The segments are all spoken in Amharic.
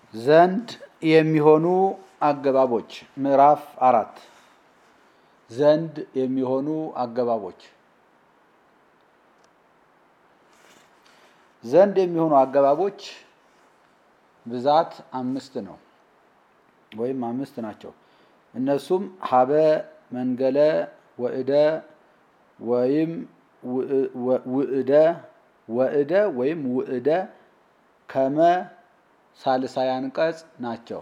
ዘንድ የሚሆኑ አገባቦች ምዕራፍ አራት ዘንድ የሚሆኑ አገባቦች ዘንድ የሚሆኑ አገባቦች ብዛት አምስት ነው ወይም አምስት ናቸው። እነሱም ሀበ፣ መንገለ፣ ወእደ ወይም ውእደ ወእደ ወይም ውእደ ከመ ሳልሳይ አንቀጽ ናቸው።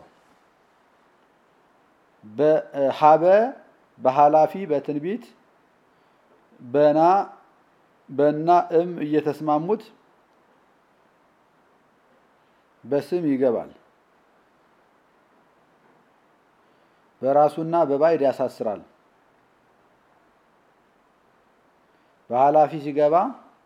ሀበ በኃላፊ በትንቢት በና በና እም እየተስማሙት በስም ይገባል። በራሱና በባዕድ ያሳስራል። በኃላፊ ሲገባ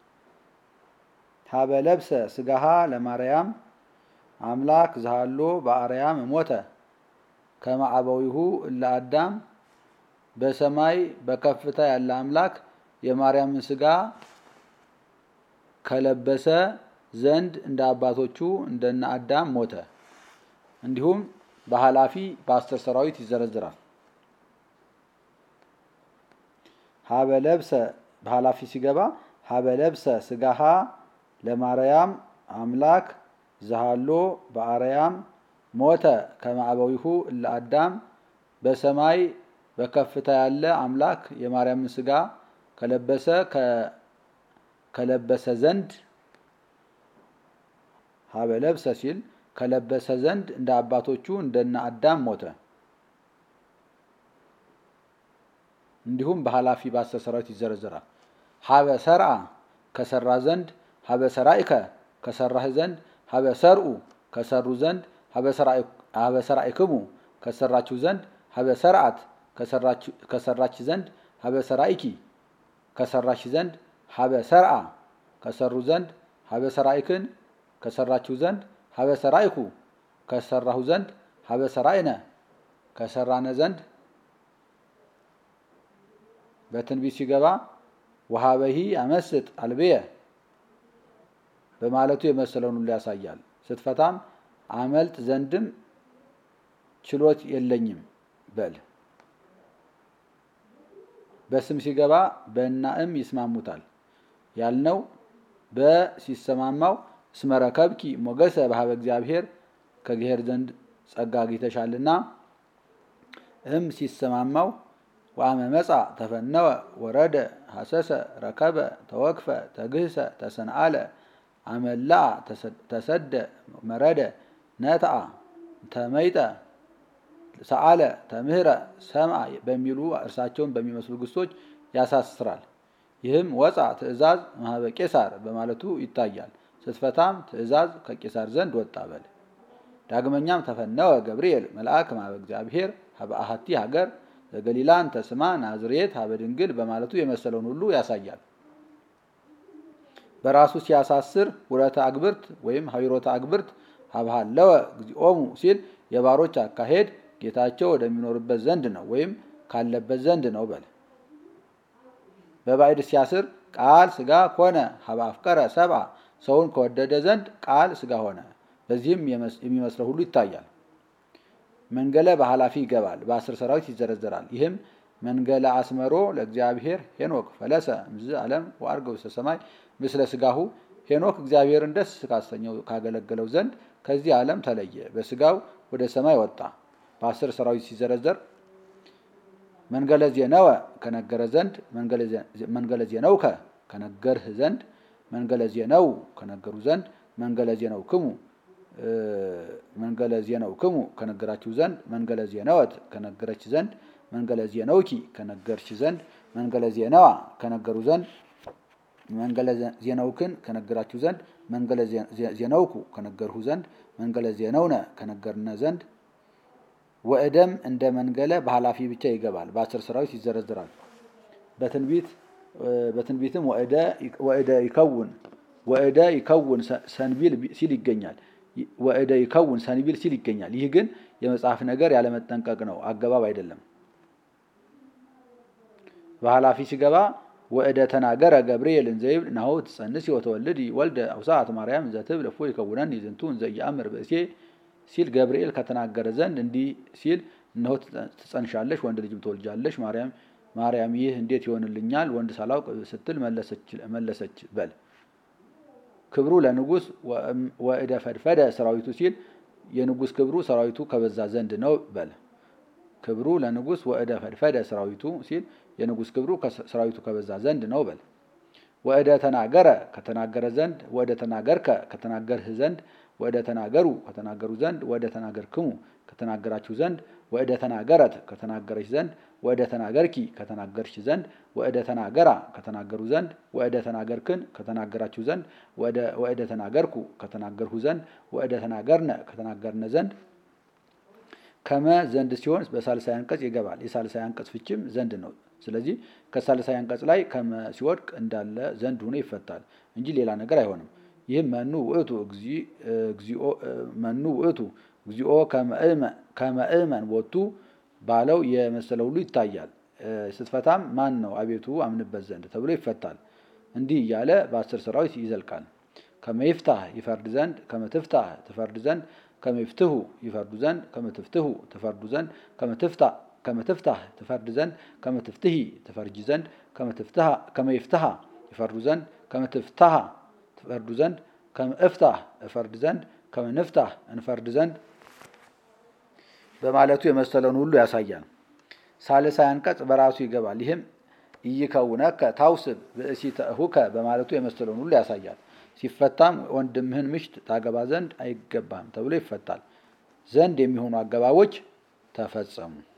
ሀበ ለብሰ ስጋሃ ለማርያም አምላክ ዝሃሎ በአርያም ሞተ ከመ አበዊሁ እለ አዳም በሰማይ በከፍታ ያለ አምላክ የማርያምን ስጋ ከለበሰ ዘንድ እንደ አባቶቹ እንደነ አዳም ሞተ። እንዲሁም በኃላፊ በአስር ሰራዊት ይዘረዝራል። ሀበ ለብሰ በኃላፊ ሲገባ ሀበ ለብሰ ስጋሃ ለማርያም አምላክ ዝሃሎ በአርያም ሞተ ከመ አበዊሁ እለ አዳም በሰማይ በከፍታ ያለ አምላክ የማርያምን ስጋ ከለበሰ ከለበሰ ዘንድ ሀበ ለብሰ ሲል ከለበሰ ዘንድ እንደ አባቶቹ እንደነ አዳም ሞተ። እንዲሁም በኃላፊ በአስር ሰራዊት ይዘረዘራል። ሀበ ሰርአ ከሰራ ዘንድ ሀበ ሰራኢከ ከሰራህ ዘንድ ሀበ ሰርኡ ከሰሩ ዘንድ ሀበ ሰራኢክሙ ከሰራችሁ ዘንድ ሀበ ሰርአት ከሰራች ዘንድ ሀበ ሰራኢኪ ከሰራች ዘንድ ሀበ ሰርአ ከሰሩ ዘንድ ሀበ ሰራኢክን ከሰራችሁ ዘንድ ሀበ ሰራኢኩ ከሰራሁ ዘንድ ሀበ ሰራኢነ ከሰራነ ዘንድ በትንቢት ሲገባ ወሀበሂ አመስጥ አልብየ በማለቱ የመሰለውን ሁሉ ያሳያል። ስትፈታም አመልጥ ዘንድም ችሎት የለኝም በል። በስም ሲገባ በእና እም ይስማሙታል ያልነው በሲሰማማው እስመረከብኪ ሞገሰ በሀበ እግዚአብሔር ከእግዚአብሔር ዘንድ ጸጋ አግኝተሻልና፣ እም ሲሰማማው ወአመ መጻ ተፈነወ ወረደ ሀሰሰ ረከበ ተወክፈ ተግህሰ ተሰንአለ አመላ ተሰደ መረደ ነትአ ተመይጠ ሰአለ ተምህረ ሰምአ በሚሉ እርሳቸውን በሚመስሉ ግሶች ያሳስራል። ይህም ወፃ ትእዛዝ ማህበ ቄሳር በማለቱ ይታያል። ስትፈታም ትእዛዝ ከቄሳር ዘንድ ወጣ በል። ዳግመኛም ተፈነወ ገብርኤል መልአክ ማህበ እግዚአብሔር ሀበ አሐቲ ሀገር ዘገሊላን ተስማ ናዝሬት ሀበ ድንግል በማለቱ የመሰለውን ሁሉ ያሳያል። በራሱ ሲያሳስር ውረተ አግብርት ወይም ሀዊሮተ አግብርት ሀብሃለወ እግዚኦሙ ሲል የባሮች አካሄድ ጌታቸው ወደሚኖርበት ዘንድ ነው ወይም ካለበት ዘንድ ነው በል። በባዕድ ሲያስር ቃል ስጋ ኮነ ሀበ አፍቀረ ሰብአ ሰውን ከወደደ ዘንድ ቃል ስጋ ሆነ። በዚህም የሚመስለው ሁሉ ይታያል። መንገለ በኃላፊ ይገባል፣ በአስር ሰራዊት ይዘረዘራል። ይህም መንገለ አስመሮ ለእግዚአብሔር ሄኖክ ፈለሰ እምዝ ዓለም ወአርገ ውስተ ሰማይ ምስለ ስጋሁ ሄኖክ እግዚአብሔርን ደስ ካሰኘው ካገለገለው ዘንድ ከዚህ ዓለም ተለየ፣ በስጋው ወደ ሰማይ ወጣ። በአስር ሰራዊት ሲዘረዘር መንገለ ዜነወ ከነገረ ዘንድ መንገለ ዜነውከ ከነገርህ ዘንድ መንገለ ዜነው ከነገሩ ዘንድ መንገለ ዜነው ክሙ መንገለ ዜነው ክሙ ከነገራችሁ ዘንድ መንገለ ዜነወት ከነገረች ዘንድ መንገለ ዜነውኪ ከነገርች ዘንድ መንገለ ዜነዋ ከነገሩ ዘንድ መንገለ ዜነውክን ከነገራችሁ ዘንድ መንገለ ዜነውኩ ከነገርሁ ዘንድ መንገለ ዜነውነ ከነገርነ ዘንድ ወእደም እንደ መንገለ በኃላፊ ብቻ ይገባል፣ በአስር ሰራዊት ይዘረዝራል። በትንቢት በትንቢትም ወእደ ይከውን ወእደ ይከውን ሰንቢል ሲል ይገኛል። ወእደ ይከውን ሰንቢል ሲል ይገኛል። ይህ ግን የመጽሐፍ ነገር ያለመጠንቀቅ ነው፣ አገባብ አይደለም። በኃላፊ ሲገባ ወእደ ተናገረ ገብርኤል እንዘይብል ናሁ ትጸንሲ ወተወልዲ ወልደ አውሳት ማርያም እንዘትብል እፎ ይከውነኒ ዝንቱ እንዘ ይአምር ብእሴ ሲል ገብርኤል ከተናገረ ዘንድ እንዲህ ሲል እነሆ ትጸንሻለሽ፣ ወንድ ልጅም ትወልጃለሽ። ማርያም ማርያም ይህ እንዴት ይሆንልኛል ወንድ ሳላውቅ ስትል መለሰች በል። ክብሩ ለንጉሥ ወእደ ፈድፈደ ሰራዊቱ ሲል የንጉሥ ክብሩ ሰራዊቱ ከበዛ ዘንድ ነው በል። ክብሩ ለንጉሥ ወእደ ፈድፈደ ሰራዊቱ ሲል የንጉሥ ክብሩ ሰራዊቱ ከበዛ ዘንድ ነው በል። ወእደ ተናገረ ከተናገረ ዘንድ ወእደ ተናገርከ ከተናገርህ ዘንድ ወእደ ተናገሩ ከተናገሩ ዘንድ ወእደ ተናገርክሙ ከተናገራችሁ ዘንድ ወእደ ተናገረት ከተናገረች ዘንድ ወእደ ተናገርኪ ከተናገርሽ ዘንድ ወእደ ተናገራ ከተናገሩ ዘንድ ወእደ ተናገርክን ከተናገራችሁ ዘንድ ወእደ ተናገርኩ ከተናገርሁ ዘንድ ወእደ ተናገርነ ከተናገርነ ዘንድ ከመ ዘንድ ሲሆን በሳልሳይ አንቀጽ ይገባል። የሳልሳይ አንቀጽ ፍችም ዘንድ ነው። ስለዚህ ከሳልሳይ አንቀጽ ላይ ከመ ሲወድቅ እንዳለ ዘንድ ሆኖ ይፈታል እንጂ ሌላ ነገር አይሆንም። ይህም መኑ ውእቱ እግዚኦ መኑ ውእቱ እግዚኦ ከመእመን ቦቱ ባለው የመሰለ ሁሉ ይታያል። ስትፈታም ማን ነው አቤቱ አምንበት ዘንድ ተብሎ ይፈታል። እንዲህ እያለ በአስር ሰራዊት ይዘልቃል። ከመይፍታህ ይፈርድ ዘንድ ከመትፍታህ ትፈርድ ዘንድ ከመይፍትሁ ይፈርዱ ዘንድ ከመትፍትሁ ትፈርዱ ዘንድ ከመትፍታህ ትፈርድ ዘንድ ከመትፍትሂ ትፈርጂ ዘንድ ከመይፍትሃ ይፈርዱ ዘንድ ከመትፍታሃ ትፈርዱ ዘንድ ከመእፍታህ እፈርድ ዘንድ ከመንፍታህ እንፈርድ ዘንድ በማለቱ የመሰለውን ሁሉ ያሳያል። ሳልሳይ አንቀጽ በራሱ ይገባል። ይህም ኢይከውነከ ታውስብ ብእሲተ እሁከ በማለቱ የመሰለውን ሁሉ ያሳያል። ሲፈታም ወንድምህን ምሽት ታገባ ዘንድ አይገባም ተብሎ ይፈታል። ዘንድ የሚሆኑ አገባቦች ተፈጸሙ።